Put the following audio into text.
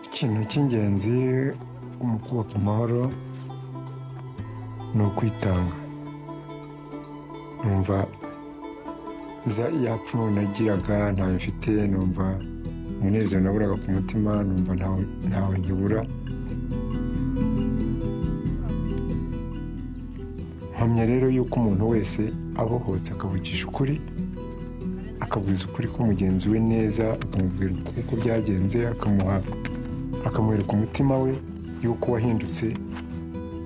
ikintu cy'ingenzi mu kubaka amahoro ni ukwitanga numva za ya pfunwe nagiraga ntawe mfite numva umunezero naburaga ku mutima numva ntawe ntawe nkibura mpamya rero yuko umuntu wese abohotse akavugisha ukuri akavuza ukuri ko mugenzi we neza akamubwira uko uko byagenze akamuha akamwereka umutima we yuko wahindutse